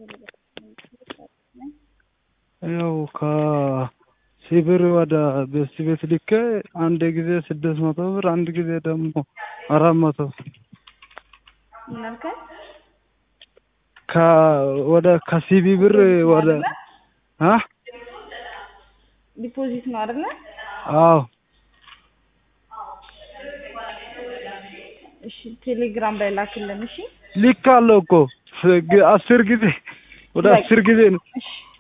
ያው ከሲብር ወደ ቤስት ቤት ልኬ አንድ ጊዜ ስድስት መቶ ብር አንድ ጊዜ ደግሞ አራት መቶ ምን አልከኝ? ከ ወደ ከሲቢ ብር ወደ አ ዲፖዚት ነው አይደለ? አዎ እሺ ቴሌግራም ላይ ላክልን። እሺ ልክ አለው እኮ ግ- አስር ጊዜ ወደ በቃ። አስር ጊዜ ነው። እሺ